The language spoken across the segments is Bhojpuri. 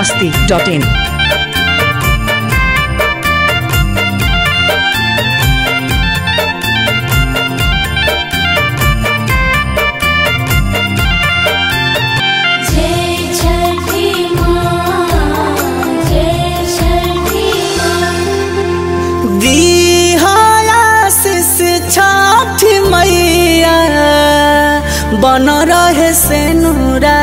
masti.in. जय छठी माँ जय छठी माँ दिहायाशिष छठ मैया बन रहे से नूरा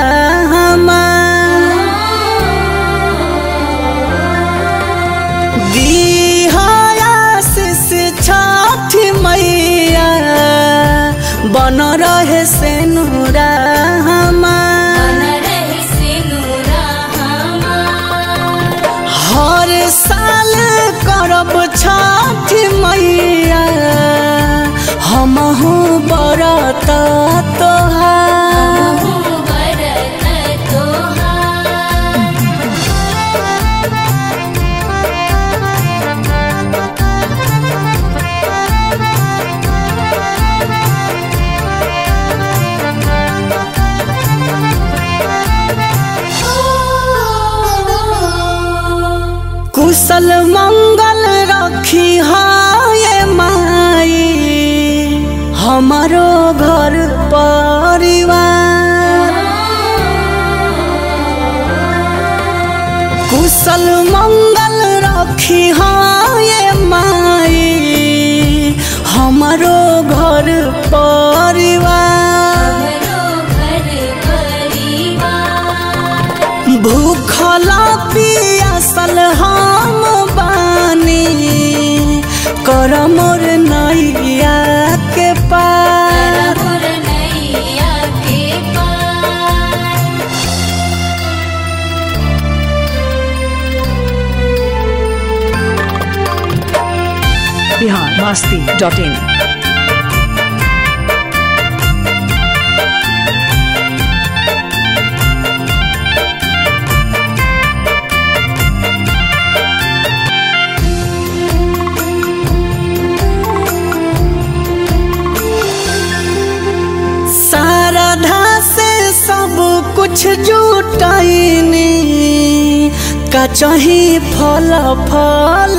दिहायाशिष छठ मैया बन रहे से नूरा बन रहे सिनुरा हमार हर साल करब छठ मैया हमहू बरत तोहार बरत तोहार कुशल मंगल रखी हाय माई हमारो घर परिवार कुशल मंगल रखी हाय माई हमारो घर परिवार हमरो घर परिवार भूखला पियासल हम बानी कर मोर नैया के पार मोर नैया के पार Bihar masti.in. शारदा से सब कुछ जुटाइनी का चाही फल फल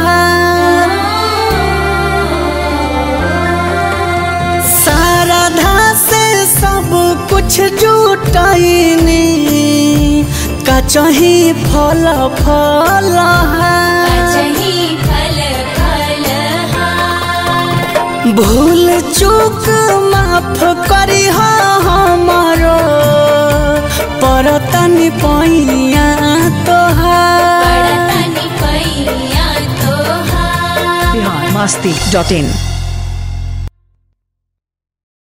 शारदा से सब कुछ जुटाइनी का चाही फल फल अजही फल फल हार भूल चूक माफ करी हमारो परतनी पैया तोहार बड़तनी पैया तोहार Bihar masti.in.